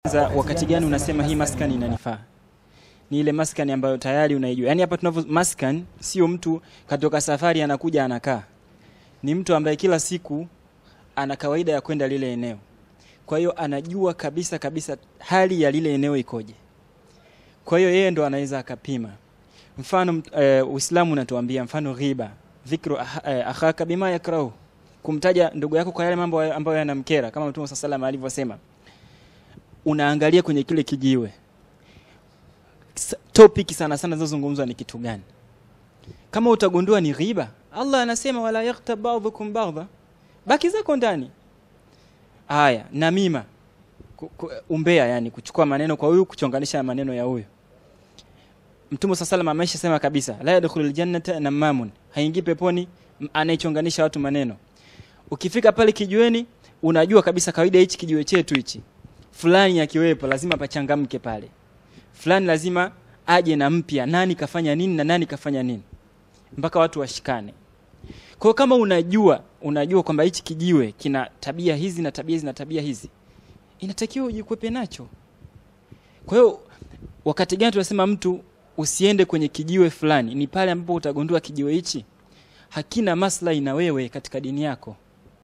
Za wakati gani unasema hii maskani inanifaa? Ni ile maskani ambayo tayari unaijua. Yaani hapa tunavyo maskani sio mtu katoka safari anakuja anakaa. Ni mtu ambaye kila siku ana kawaida ya kwenda lile eneo. Kwa hiyo anajua kabisa kabisa hali ya lile eneo ikoje. Kwa hiyo yeye ndo anaweza akapima. Mfano uh, Uislamu unatuambia mfano ghiba, dhikru ah- eh, akhaka bima yakrahu, kumtaja ndugu yako kwa yale mambo ambayo yanamkera, kama Mtume sallallahu alayhi alivyosema. Unaangalia kwenye kile kijiwe, S- topic sana sana zinazozungumzwa ni kitu gani? Kama utagundua ni ghiba, Allah anasema wala yaghtab ba'dhukum ba'dha, baki zako ndani. Haya, namima, ku- ku- umbea, yani kuchukua maneno kwa huyu kuchonganisha maneno ya huyu. Mtume sasa sallam ameshasema kabisa, la yadkhulul jannata namamun, haingii peponi m- anayechonganisha watu maneno. Ukifika pale kijiweni, unajua kabisa kawaida hichi kijiwe chetu hichi, fulani akiwepo lazima pachangamke pale, fulani lazima aje na mpya, nani kafanya nini na nani kafanya nini, mpaka watu washikane. Kwa hiyo kama unajua unajua kwamba hichi kijiwe kina tabia hizi na tabia hizi na tabia hizi, inatakiwa ujikwepe nacho. Kwa hiyo wakati gani tunasema mtu usiende kwenye kijiwe fulani? Ni pale ambapo utagundua kijiwe hichi hakina maslahi na wewe katika dini yako.